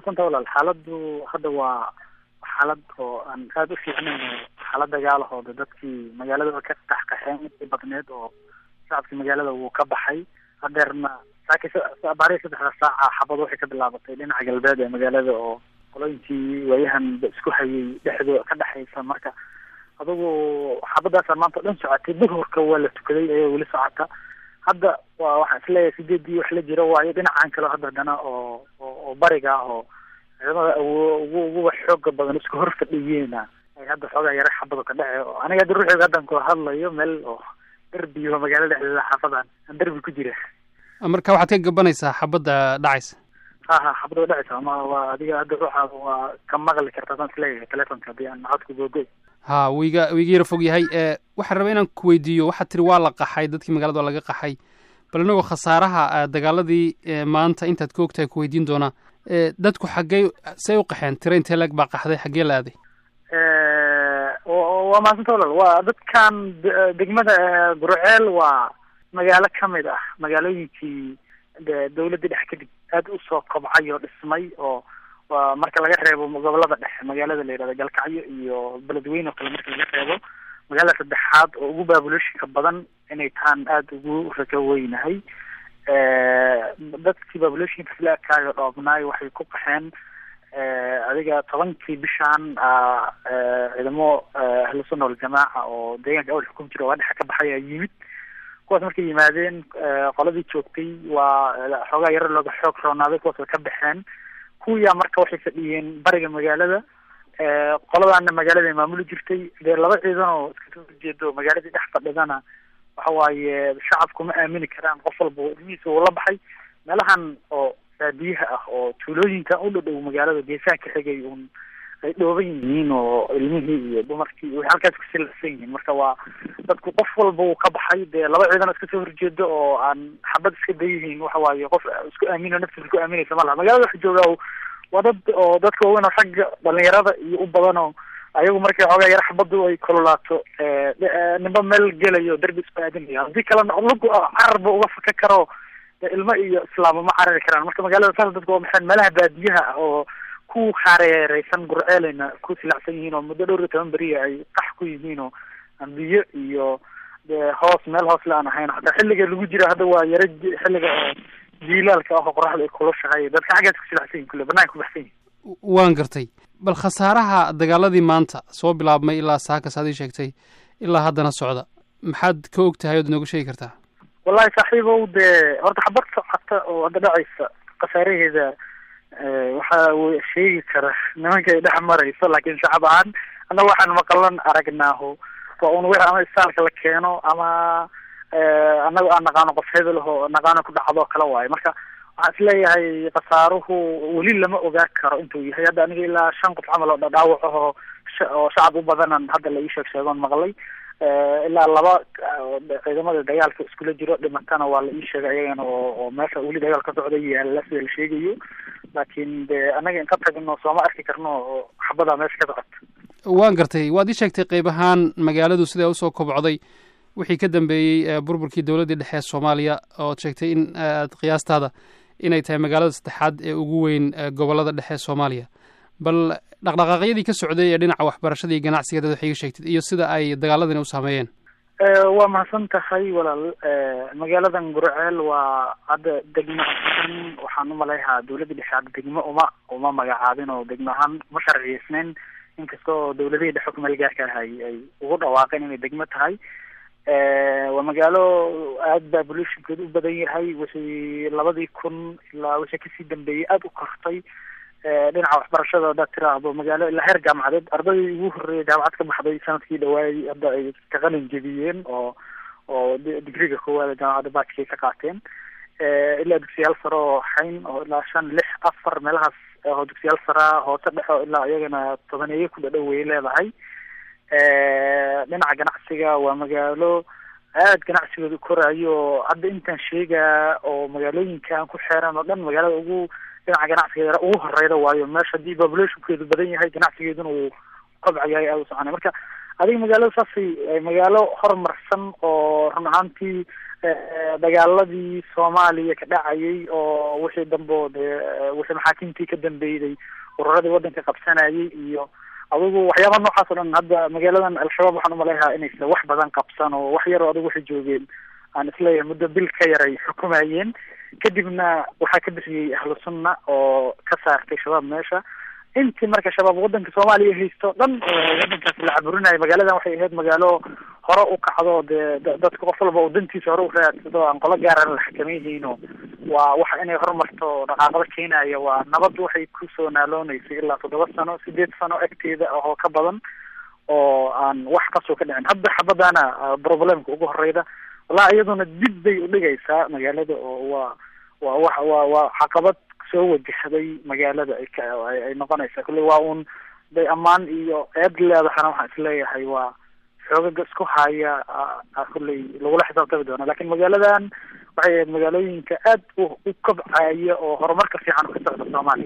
mahadsanta walaal xaaladdu hadda waa xaalad oo aan aada u fiicnayn xaalad dagaalahooda dadkii magaalada ka qaxqaxeen intii badneed oo shacabkii magaalada wuu ka baxay hadeerna saaki baarihi saddexda saaca xabad waxay ka bilaabatay dhinaca galbeed ee magaalada oo qolooyinkii waayahan isku hayay dhexdoo ka dhexaysa marka adugu xabadaasa maanta o dhan socotay duhurka waa la tukaday ayaa weli socota hadda waa waxaan isleeyahay sideedii wax la jiro waayo dhinacan kale hadda haddana oo oo bariga ah oo ciidamada awo ugu uguba xooga badan isku hor fadhiyeena ay hadda xoogaa yara xabado ka dhace oo aniga hadda ruuxiga haddan ku hadlayo meel oo derbi oo magaalo dhexdeeda xaafadan aan derbi ku jira marka waxaad ka gabanaysaa xabadda dhacaysa ha ha xabada wa dhacaysa ama waa adiga hadda ruuxaada waa ka maqli kartaa saan isleeyahay telefonka haddii aan codku googoy ha wiiga wiiga yara fog yahay waxaan rabaa inaan ku weydiiyo waxaad tiri waa la qaxay dadkii magaalada waa laga qaxay bal inagoo khasaaraha dagaaladii maanta intaad ka ogtahay ku weydiin doonaa dadku xaggey say u qaxeen tira intee lag baa qaxday xaggee la aaday waa mahadsanta walal waa dadkan degmada gurceel waa magaalo kamid ah magaalooyinkii dawladda dhex kadib aada usoo kobcay oo dhismay oo waa marka laga reebo gobolada dhexe magaalada la yihahdo galkacyo iyo beledweyne oo kale marka laga reebo magaalada saddexaad oo ugu baabulooshika badan inay taan aada ugu rajo weynahay dadkii baabulooshika filaakaaga dhoobnaay waxay ku qaxeen adiga tobankii bishaan ciidamo ahlusunna waljamaaca oo deegaanka awal xukum jira waa dhexa ka baxay aa yimid kuwaas markay yimaadeen qoladii joogtay waa xoogaa yaro looga xoog roonaaday kuwaas way ka baxeen kuwiyaa marka waxay fadhiyeen bariga magaalada qoladaana magaalada maamuli jirtay dee laba ciidan oo iska soo horjeedo magaaladii dhex fadhidana waxa waaye shacabku ma aamini karaan qof walba ilmihiisa uu la baxay meelahan oo baadiyaha ah oo tuulooyinkan u dhadhow magaalada geesaha ka xigay un ay dhooban yihiin oo ilmihii iyo dumarkii way halkaas kusilafsan yihiin marka waa dadku qof walba uu ka baxay dee laba ciidan iska soo horjeedo oo aan xabad iska dayihiin waxa waaye qof isku aamino naftiisa ku aaminaysa ma laha magaalada waxa joogaa waa dad oo dadka waaweyn oo ragga dhalinyarada iyo u badan oo ayagu markay xoogaa yara xabadu ay kululaato nimba meel gelayo derbi isku aadinayo haddii kalena lugu cararba uga faka karo de ilmo iyo islaamo ma carari karaan marka magaalada saas dadku waa maxay meelaha baadiyaha ah oo ku hareereysan gurceeleyna ku silacsan yihiin oo muddo dhowr iyo toban beriya ay qax ku yihiin oo ambiyo iyo de hoos meel hoos le aan ahayn hataa xilliga lagu jira hadda waa yaro xilliga oo jiilaalka ah oo qoraxda ay kulushahay dadka xaggaas ku silacsan yihin kule banaanka ku baxsan yihin waan gartay bal khasaaraha dagaaladii maanta soo bilaabmay ilaa saakas aad ii sheegtay ilaa haddana socda maxaad ka og tahay ood inooga sheegi kartaa wallahi saaxiibow dee horta xabad socota oo hadda dhacaysa khasaaraheeda waxa uu sheegi kara nimanka ay dhex marayso laakiin shacab ahaan annaga waxaan maqalan aragnaaho waa un wixi ama istaalka la keeno ama annaga aan naqaano qof hebel oo naqaano ku dhacdo oo kale waayo marka waxaan isleeyahay khasaaruhu weli lama ogaa karo intuu yahay hadda aniga ilaa shan qof camal oo dhadhaawac ahoo oo shacab u badanan hadda la ii sheeg sheegoon maqlay ilaa laba ciidamada dagaalka iskula jiro dhimatana waa la ii sheegay ayagana oo oo meesha weli dagaal ka socda yaalla sida la sheegayo laakiin de anaga inka tagno sooma arki karno oo xabadaa meesha ka socota waan gartay waad ii sheegtay qayb ahaan magaaladu sidaa usoo kobcday wixii ka dambeeyey burburkii dowladdii dhexe ee soomaaliya ood sheegtay in aad qiyaastaada inay tahay magaalada saddexaad ee ugu weyn gobolada dhexe ee soomaaliya bal dhaqdhaqaaqyadii ka socday ee dhinaca waxbarashada iyo ganacsiga dad waxay iga sheegtid iyo sida ay dagaaladani u saameeyeen waa mahadsan tahay walaal magaaladan gurceel waa hadda degmo ahaan waxaan umaleyahaa dawladda dhexe hadda degmo uma uma magacaabin oo degmo ahaan uma sharciyeysneyn inkastoo dawladihii dhexe kumeel gaarka ah ay ay ugu dhawaaqeen inay degmo tahay waa magaalo aada baa bolutionkeedu u badan yahay wixii labadii kun ilaa wixii kasii dambeeyey aada u kortay dhinaca waxbarashada haddaad tiraahdo magaalo ilaa heer jaamacadeed ardaydii ugu horreeyay jaamacad ka baxday sanadkii dhawaayay hadda ay ka qalin jebiyeen oo oo digriga koowaada jaamacadda baajkay ka qaateen ilaa dugsiyaal sare oo xayn oo ilaa shan lix afar meelahaas oo dugsiyaal saraa hoose dhexo ilaa iyagana tobaneeye ku dhadhow way leedahay dhinaca ganacsiga waa magaalo aad ganacsigooda koraayo hadda intaan sheegaa oo magaalooyinkan ku xeeran oo dhan magaalada ugu dhinaca ganacsigeeda ugu horeyda waayo meesha haddii populationkeedu badan yahay ganacsigeeduna uu kobcayahay aada u soconay marka adiga magaalada saasay magaalo horumarsan oo run ahaantii dagaaladii soomaaliya ka dhacayay oo wixii dambo dee wixii maxaakiimtii ka dambeeyday ururadii waddanka qabsanayay iyo adigu waxyaaba noocaas o dhan hadda magaaladan al-shabaab waxaan umaleeyahaa inaysa wax badan qabsan oo wax yaroo adigu waxay joogeen aan isleeyahay muddo bil ka yaray xukumayeen kadibna waxaa ka bixiyey ahlu sunna oo ka saartay shabaab meesha intii marka shabaab waddanka soomaaliya haysto dhan waddankaas la caburinayo magaaladan waxay ahayd magaalo hore u kacdo dee dadka qof walba uu dantiisa hore u raadsado aan qolo gaaran la xakamayhayno waa waxa inay horumarto dhaqaaqado keenaya waa nabad waxay kusoo naalooneysay ilaa toddoba sano sideed sano agteeda oo ka badan oo aan wax kasoo ka dhicin hadda xabadana problemka ugu horeyda wallahi iyaduna dib bay udhigaysaa magaalada oo waa waa wa waa waa caqabad soo wajahday magaalada ay ka ay noqonaysaa kulley waa un bay ammaan iyo eed leedahana waxaan isleeyahay waa xoogaga isku haya kulley lagula xisaabtami doona lakin magaaladan waxay ahayd magaalooyinka aad u u kobcaya oo horumarka fiican ka socda soomaaliya